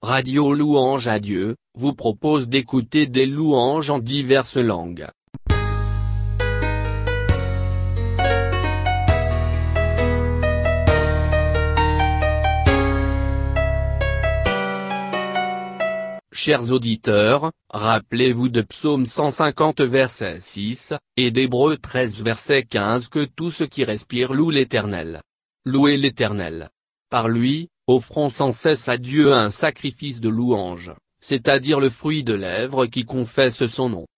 Radio Louange à Dieu, vous propose d'écouter des louanges en diverses langues. Chers auditeurs, rappelez-vous de Psaume 150 verset 6, et d'Hébreux 13 verset 15 que tout ce qui respire loue l'Éternel. Louez l'Éternel. Par lui, offrons sans cesse à Dieu un sacrifice de louange, c'est-à-dire le fruit de lèvres qui confesse son nom.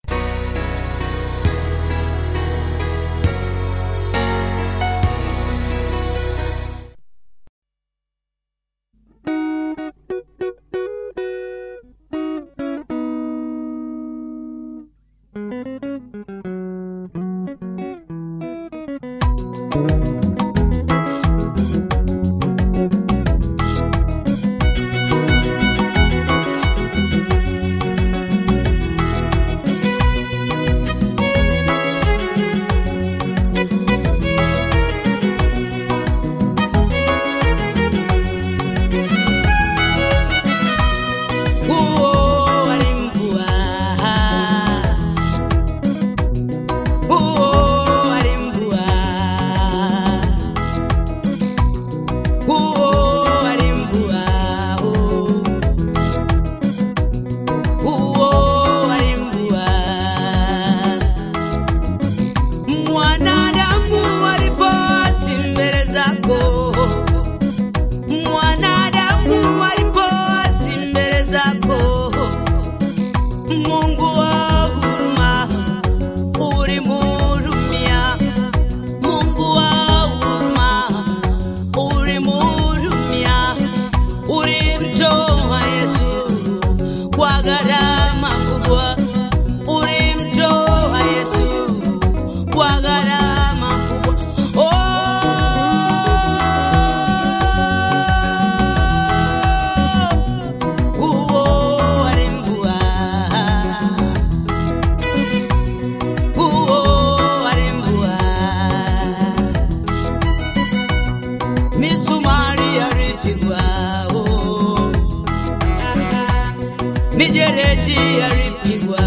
Mwanadamu alipoasi mbele zako, mwanadamu alipoasi mbele zako, Mungu wa huruma ulimhurumia, Mungu wa huruma ulimhurumia, ulimtoa Yesu kwa gharama kubwa, ulimtoa Yesu kwa gharama kubwa. Oh, uo alimbua, uo alimbua, misumari alipigwa, oh, mijeredi alipigwa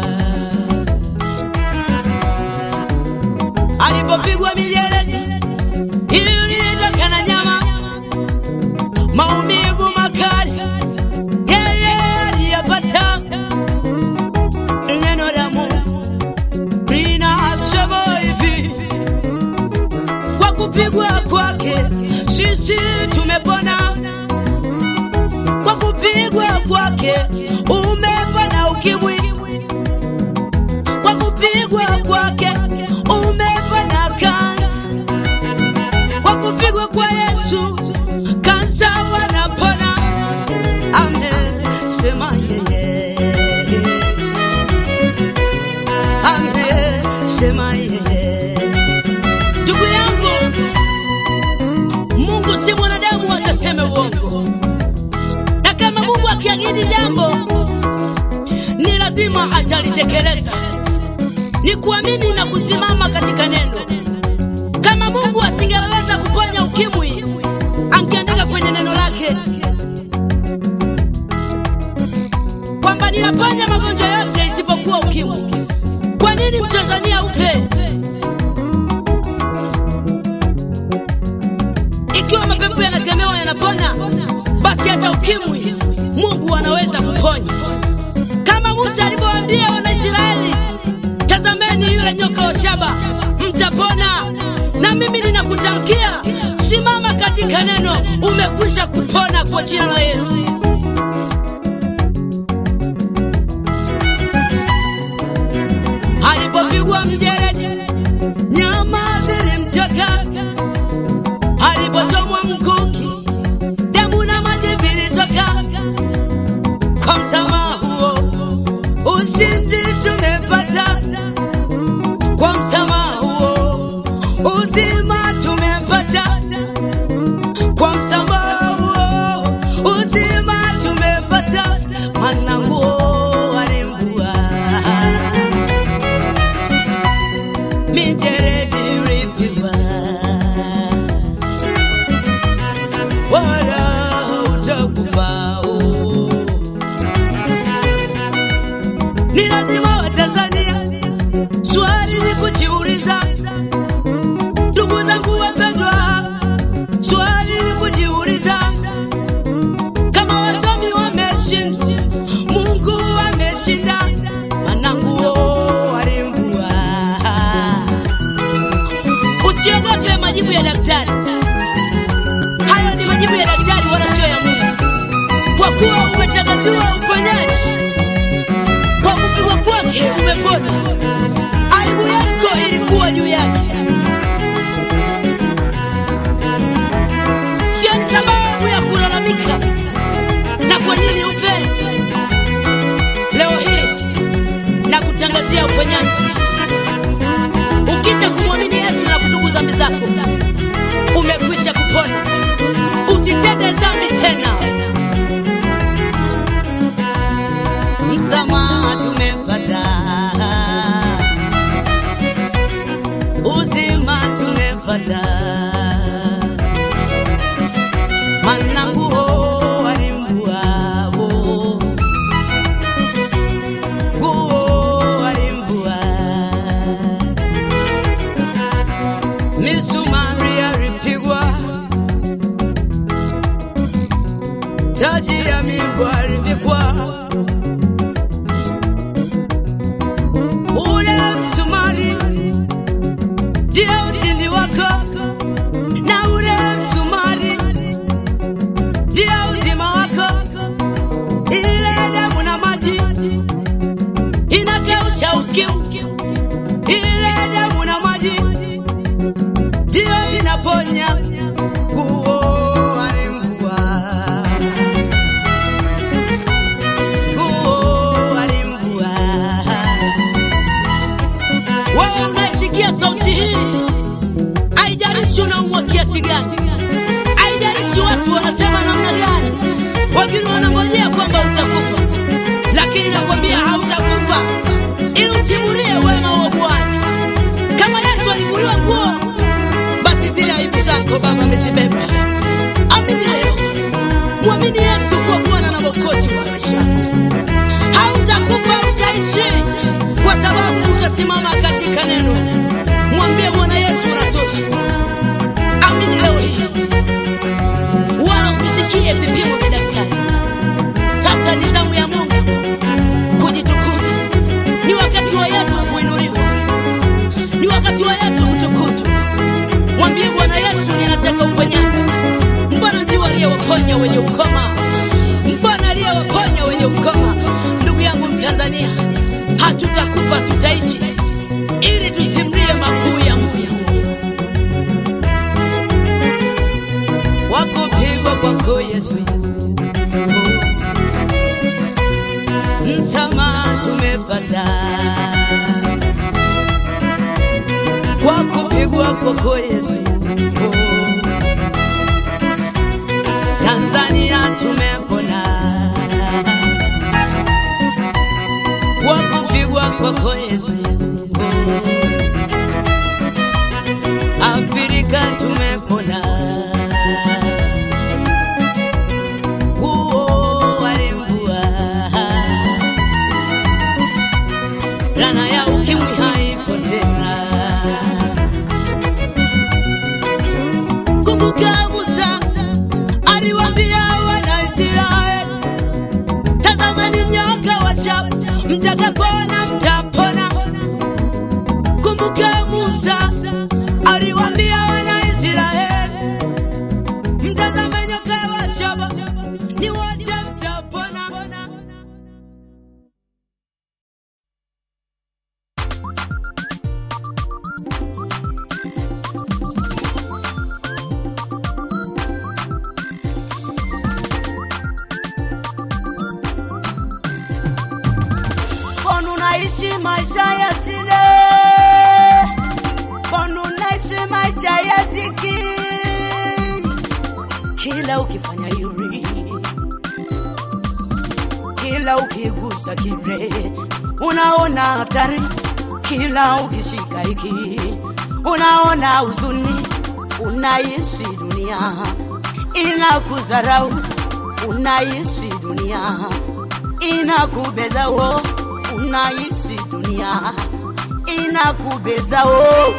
alipopigwa mijeledi ililitoka na nyama maumivu makali yeye aliyapata neno la Mungu linasema hivi kwa kupigwa kwake sisi tumepona kwa kupigwa kwake umepona ukimwi kwa kupigwa kwake umepona kansa, kwa kupigwa kwa Yesu kansa wanapona. Amesema yeye, amesema yeye. Ndugu yangu, Mungu si mwanadamu ataseme uongo, na kama Mungu akiahidi jambo ni lazima atalitekeleza ni kuamini na kusimama katika neno. Kama Mungu asingeweza kuponya ukimwi, angeandika kwenye neno lake kwamba ninaponya magonjwa yote isipokuwa ukimwi. Kwa nini Mtanzania ufe? Ikiwa mapepo yanakemewa yanapona, basi hata ukimwi Mungu anaweza kuponya, kama Musa alivyowaambia Wanaisraeli tazameni yule nyoka wa shaba, mtapona. Na mimi ninakutamkia, simama katika neno, umekwisha kupona kwa jina la Yesu. Alipopigwa mjeledi, nyama zilimtoka. Alipochomwa mkuki, damu na maji vilitoka. Kwa msamaha huo ushindi tumepata kwa msamaha huo, uzima tumepata kwa msamaha huo, uzima tumepata. Maana nguo alimvua, mijeredi ilipigwa, wala hautakufa oh. Ni lazima Watanzania swali ni kujiuliza, ndugu zangu wapendwa, swali ni kujiuliza kama wasomi wameshinda, Mungu ameshinda, mananguo walimvua. Usiogope majibu ya daktari, hayo ni majibu ya daktari, wala sio ya Mungu, kwa kuwa umetangaziwa uponyaji kwa kupigwa kwake umepona. Aibu yako ilikuwa juu yake, sio ni sababu ya kulalamika na kwa nini ufe. Leo hii na kutangazia uponyaji, ukisha kumwamini Yesu na kutubu dhambi zako, umekwisha kupona. Usitende dhambi tena. msamaha tumepata, uzima tumepata, mananguo walimbuao, nguo walimvua, misumari alipigwa, taji ya mimba alivikwa ule msumari ndio ushindi wako, na ule msumari ndio uzima wako. Ile damu na maji inakausha ukimwi, ile damu na maji ndio inaponya. Nguo alimvua, nguo alimvua wewe unaisikia sauti hii, haijalishi unaumwa kiasi gani, haijalishi watu wanasema namna gani, wengine wanangojea kwamba utakufa, lakini nakwambia hautakufa, ili usimulie wema wa Bwana. Kama Yesu alivuliwa nguo, basi zile aibu zako Baba amezibeba. Amini leo, mwamini Yesu kuwa Bwana na Mwokozi wa maisha yako hautakufa utaishi, kwa sababu utasimama katika neno. Mwambie Bwana Yesu unatosha. Amini leo hii, wala usisikie vipimo vya daktari. Sasa ni zamu ya Mungu kujitukuza. Ni wakati wa Yesu kuinuliwa, ni wakati wa Yesu kutukuzwa. Mwambie Bwana Yesu, ninataka uponyaji. Mbona ndio aliyewaponya wenye ukoma? Mbona aliyewaponya wenye ukoma? Ndugu yangu Mtanzania, hatutakufa tutaishi, ili tusimlie makuu ya Mungu. Wakupigwa kwako Yesu, msamaha tumepata kwa kupigwa kwako Yesu. Tanzania tumepona kwa kupigwa kwako Yesu. Afrika tumepona kuo walimvua rana ya ukimwi haipo tena. Kumbuka Musa aliwaambia Wanaisraeli, tazameni nyoka wa shaba, mtakapona mtapona. Kumbuka Musa aliwaambia Wanaisraeli, mtazame nyoka wa shaba, ni wote mtapona. Mbona unaishi maisha ya shida? Mbona unaishi maisha ya dhiki? Kila ukifanya yuri, kila ukigusa kibre, unaona hatari. Kila ukishika hiki, unaona huzuni. Unaishi dunia inakudharau, unaishi dunia inakubeza wo, unahisi dunia inakubeza oh.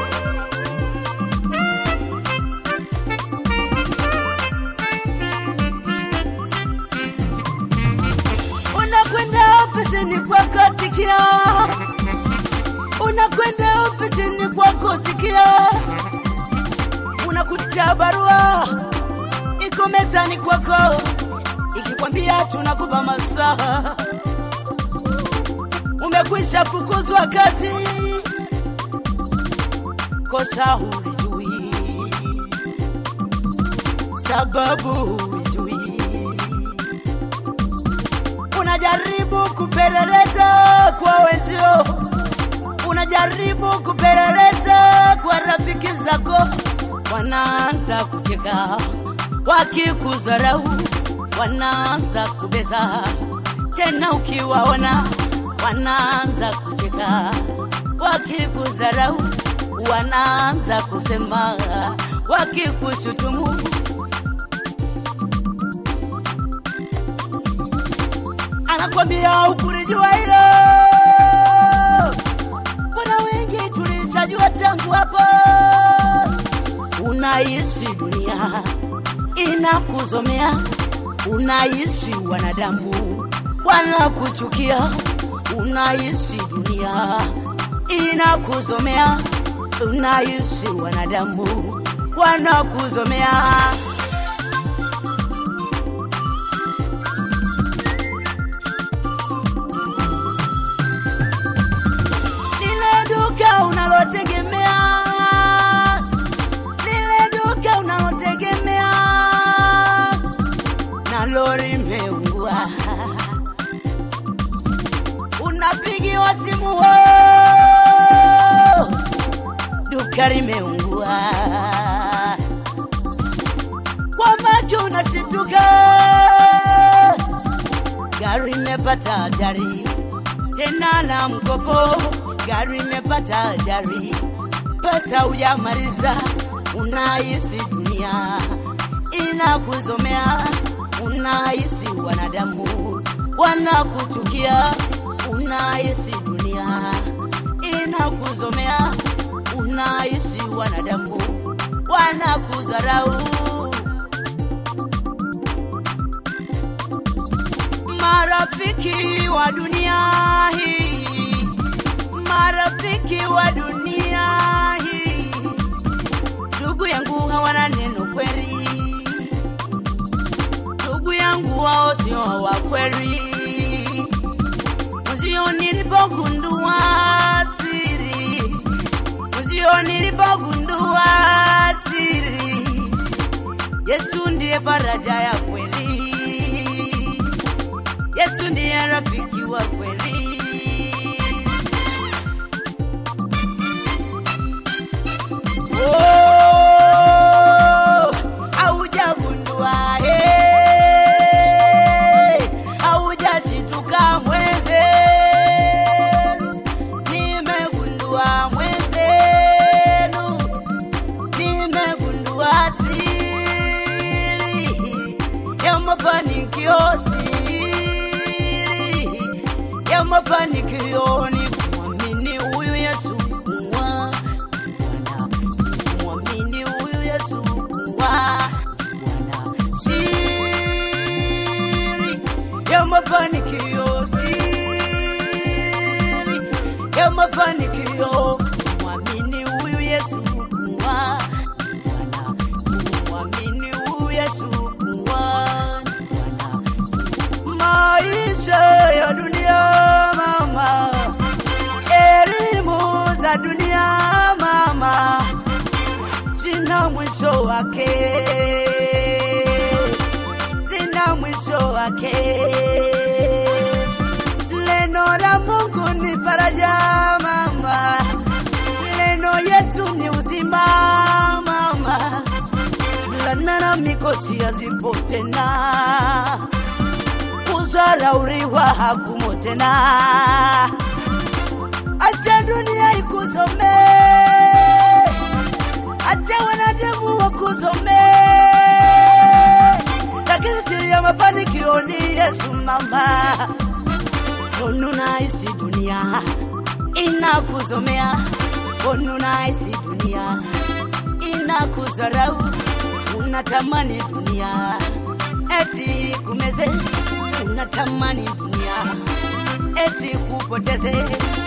unakwenda ofisini kwako sikia unakwenda ofisini kwako sikia unakuta barua iko mezani kwako ikikwambia tunakupa masaa umekwisha fukuzwa kazi kosa hulijui sababu hulijui unajaribu kupeleleza kwa wenzio unajaribu kupeleleza kwa rafiki zako wanaanza kucheka wakikudharau wanaanza kubeza tena ukiwaona wanaanza kucheka wakikudharau wanaanza kusema wakikushutumu anakwambia ukulijua hilo mbona wengi tulishajua tangu hapo unahisi dunia inakuzomea unahisi wanadamu wanakuchukia unahisi dunia inakuzomea unahisi wanadamu wanakuzomea lile duka unalotegemea lile duka unalotegemea na lori meungua unapigiwa simu wo duka limeungua kwa macho unashituka gari imepata ajali tena la mkopo gari imepata ajali pesa hujamaliza unahisi dunia inakuzomea unahisi wanadamu wanakuchukia unahisi dunia inakuzomea unahisi wanadamu wanakudharau marafiki wa dunia hii marafiki wa dunia hii ndugu yangu hawana neno kweli ndugu yangu wao sio wa kweli mzio nilipogundua siri mzio nilipogundua siri yesu ndiye faraja ya kweli yesu ndiye rafiki wa kweli Oh, haujagundua, eh, haujashituka mwenzenu. Nimegundua mwenzenu, nimegundua siri ya mafanikio, siri ya mafanikio ni kumwamini huyu Yesu kuwa Bwana, kumwamini huyu Yesu kuwa Bwana. Siri ya mafanikio, siri ya mafanikio, kumwamini huyu Yesu kuwa Bwana, kumwamini huyu Yesu kuwa Bwana maisha ya dunia mama, elimu za dunia mama, zina mwisho wake, zina mwisho wake. Neno la Mungu ni faraja mama, neno Yesu ni uzima mama, lana na mikosi hazipo tena kudharauriwa hakumo tena. Acha dunia ikusome, acha wanadamu wakusome, lakini siri ya mafanikio ni Yesu mama. unaisi dunia inakuzomea, unaisi dunia inakuzarau, unatamani dunia eti kumeze, unatamani dunia eti kupoteze.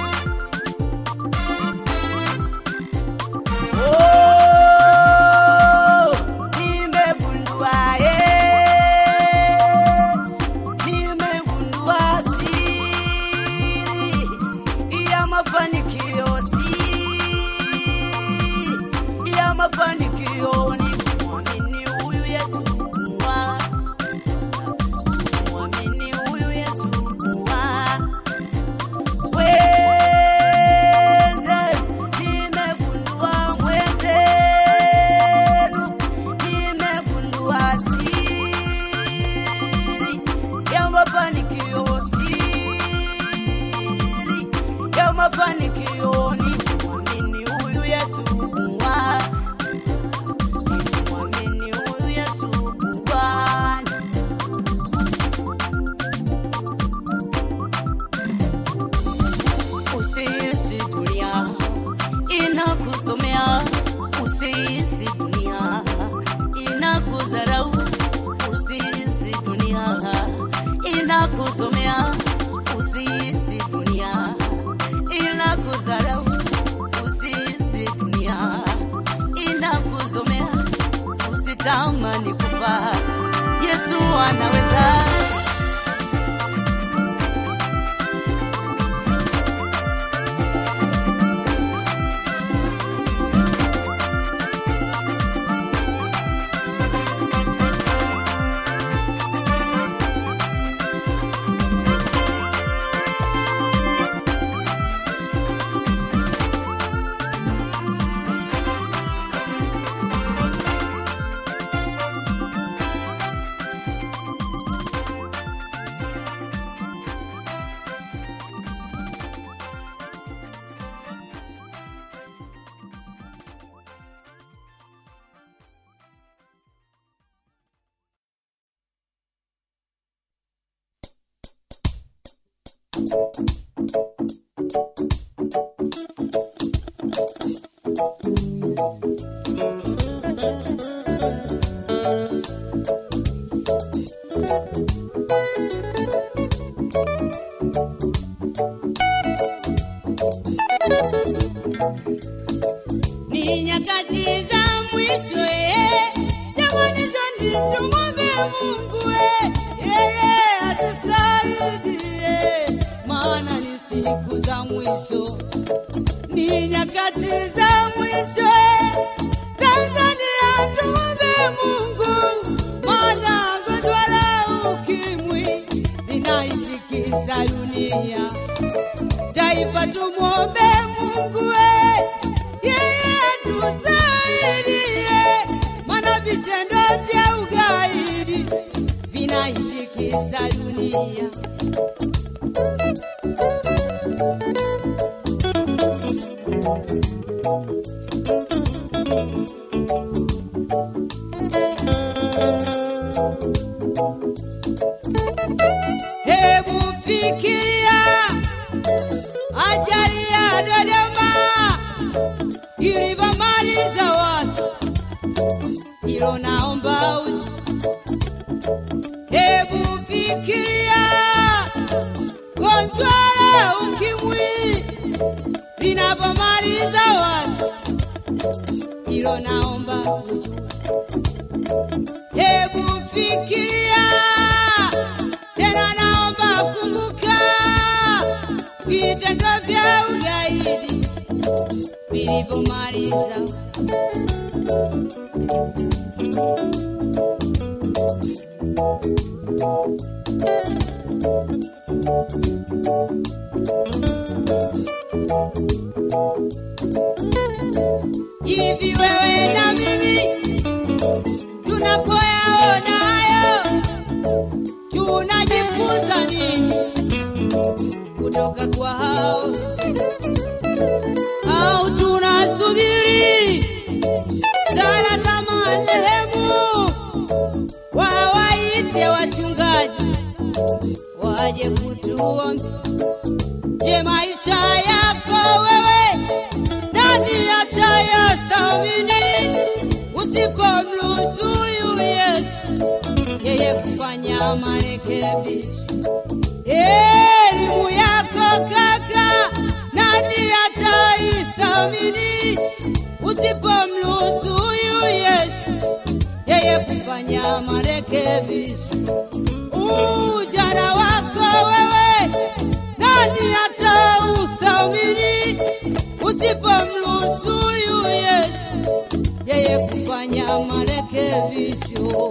Oh, nimegundua, eh, nimegundua siri ya mafanikio, siri ya mafanikio ni kumwamini huyu Yesu kuwa, kumwamini huyu Yesu kuwa Mwenze, nimegundua mwenzenu, nimegundua siri ya mafanikio, siri ya mafanikio ni kumwamini huyu Yesu kuwa, kumwamini huyu Yesu kuwa Usiisi dunia inakusomea, usiisi dunia inakudharau, usiisi dunia inakusomea, usiisi dunia inakudharau, usiisi dunia inakuzomea, usitamani kufa, Yesu anaweza. ni nyakati za mwisho eh. jamani zoni tumwombe mungu eh. yeye atusaidie maana ni siku za mwisho ni nyakati za mwisho eh. tanzania tumwombe mungu maana gonjwa la ukimwi linaitikisa dunia taifa tumwombe Mungu we, yeye tusaidie, maana vitendo vya ugaidi vinaitikisa dunia. Hebu fikiria ajali ya Dodoma ilivyomaliza watu, hilo naomba uji. Hebu fikiria gonjwa la ukimwi linavyomaliza watu, hilo naomba uji. Hebu fikiria tena, naomba kumbuka vitendo vya ugaidi vilivyomaliza hivi. Wewe na mimi tunapoyaona hayo tunajifunza nini kutoka kwa hao au tunasubiri sala za marehemu wawaite wachungaji waje kutuombea Je, maisha yako wewe nani atayathamini usipomruhusu huyu Yesu yeye kufanya marekebisho? Elimu yako kaka, nani ataithamini usipomruhusu huyu Yesu yeye kufanya marekebisho? Ujana wako wewe, nani atauthamini usipomruhusu huyu Yesu yeye kufanya marekebisho?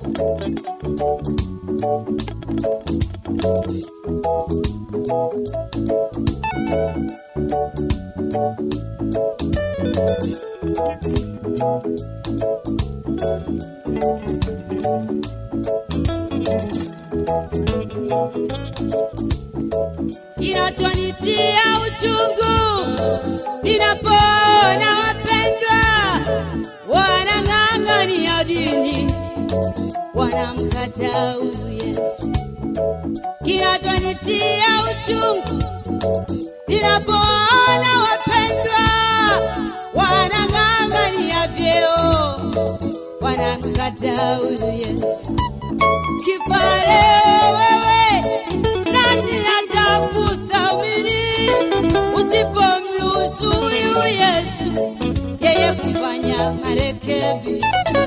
kinachonitia uchungu ninapoona wapendwa wanang'ang'ania dini wanamkataa huyu Yesu. Kinachonitia uchungu ninapoona wapendwa wanang'ang'ania vyeo wanamkataa huyu Yesu. Kifa leo wewe, nani atakuthamini usipomruhusu huyu Yesu yeye kufanya marekebisho?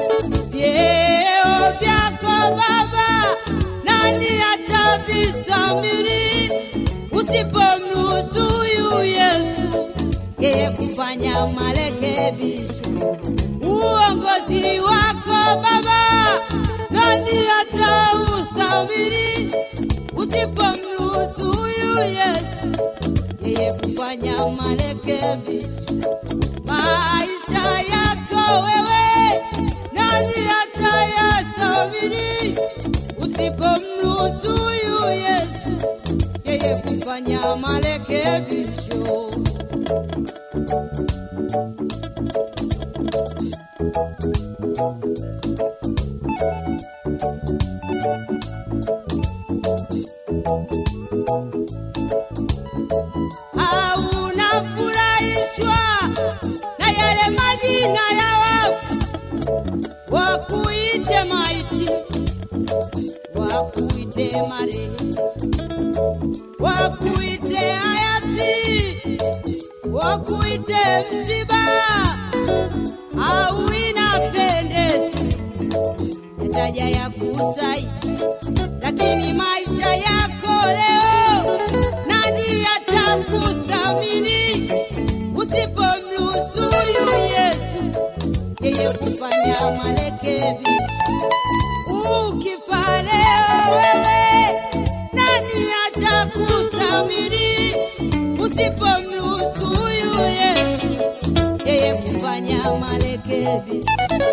Vyeo vyako Baba, nani atavisamini usipomruhusu huyu Yesu yeye kufanya marekebisho? Uongozi wako Baba, nani atauthamini usipomruhusu huyu Yesu yeye kufanya marekebisho? Maisha yako wewe, nani atayathamini usipomruhusu huyu Yesu yeye kufanya marekebisho? au unafurahishwa na yale majina ya wafu wakuite maiti wakuite marehemu wakuite hayati wakuite msiba au inapendeza yataja ya kusai lakini maisha yako leo nani atakuthamini usipomruhusu huyu Yesu yeye kufanya marekebisho? Ukifa leo wewe, nani atakuthamini usipomruhusu huyu Yesu yeye kufanya marekebisho?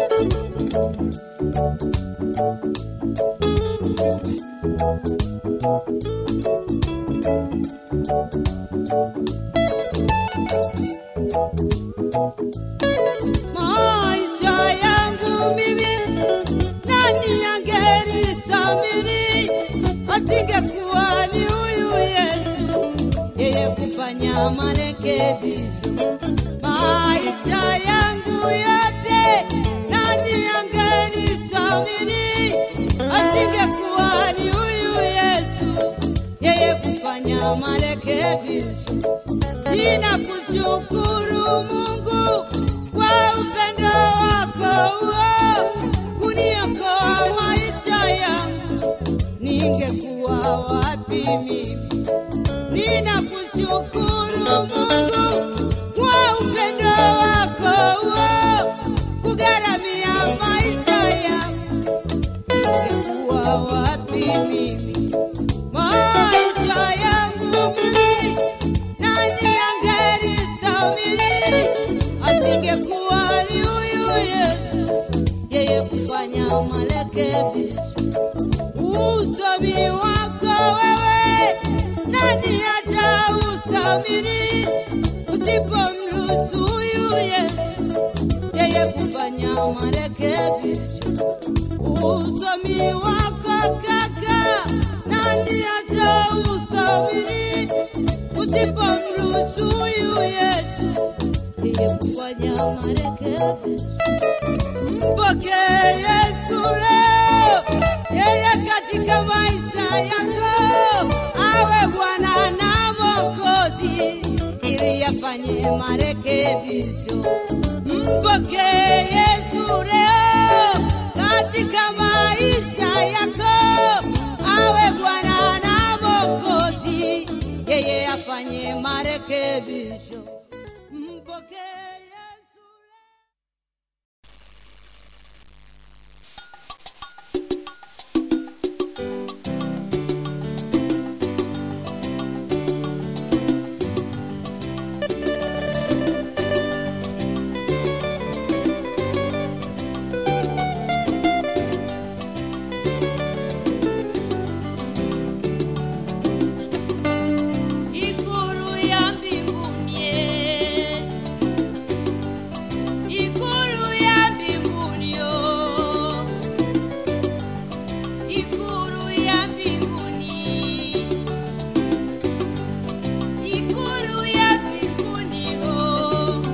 maisha yangu mimi, nani angenisamini asingekuwa ni huyu Yesu yeye kufanya marekebisho maisha yangu yote, nani angenisamini asingekuwa ni huyu Yesu yeye kufanya marekebisho. Ninakushukuru Mungu kwa upendo wako huo kuniokoa maisha yangu, ningekuwa wapi mimi? Ninakushukuru Mungu kwa upendo wako huo kugharamia maisha yangu, ningekuwa wapi mimi? Maisha yangu mimi nani angelithamini asingekuwa ni huyu Yesu yeye kufanya marekebisho? Usomi wako wewe, nani atauthamini usipomruhusu huyu Yesu yeye kufanya marekebisho? Usomi wako kaka, nani atauthamini usipomruhusu huyu Yesu yeye kufanya marekebisho. Mpokee Yesu leo, yeye katika maisha yako awe Bwana na Mwokozi, ili afanye marekebisho. Mpokee Yesu leo katika maisha yako, awe Bwana na Mwokozi, yeye afanye marekebisho. Mpokee Yesu leo. Ikulu ya mbinguni, ikulu ya mbinguni, oh. ikulu ya mbinguni, ikulu ya mbinguni, oh.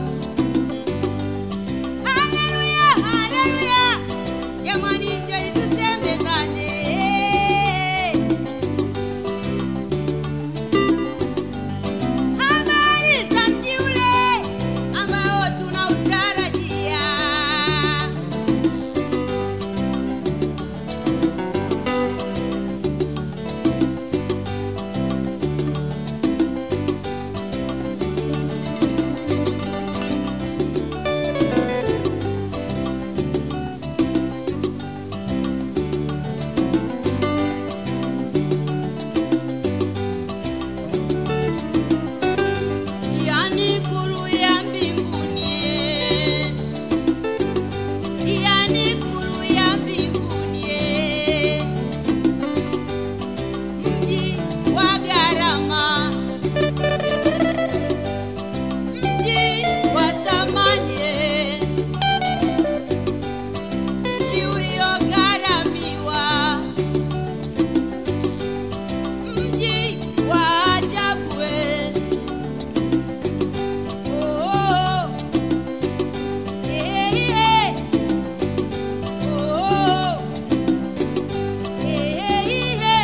Haleluya, haleluya, jamani, njoni tusembezane. Habari za mji ule ambao tunautarajia. Yani ikulu ya mbinguni, yani ikulu ya mbinguni, mji wa gharama, mji wa thamani, mji uliogharamiwa, mji wa ajabu. Oh, eh, eh. Oh, eh, eh.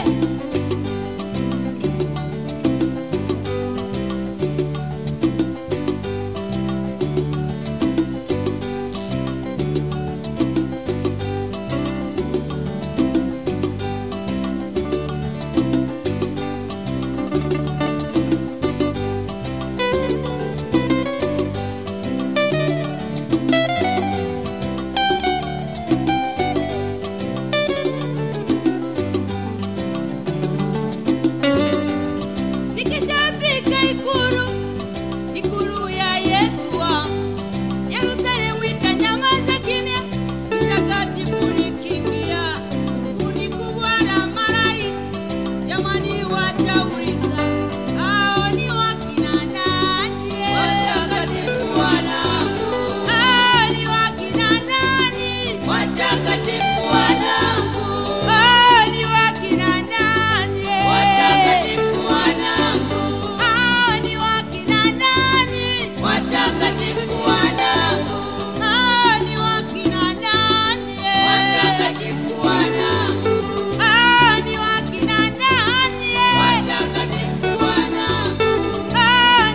Nikishafika ikulu, ikulu ya Yesu wangu, Yerusalemu itanyamaza kimya, mtakatifu nikiingia, kundi kubwa la malaika, jamani watauliza, hao ni wakina nani? Watakatifu wanangu, hao ni wakina nani? Watakatifu wanangu, hao ni wakina nani? Watakatifu wanangu, hao ni wakina nani? Watakatifu wanangu, hao ni wakina nani? Watakatifu wanangu, hao ni wakina nani? Watakatifu wanangu, hao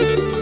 Thank you.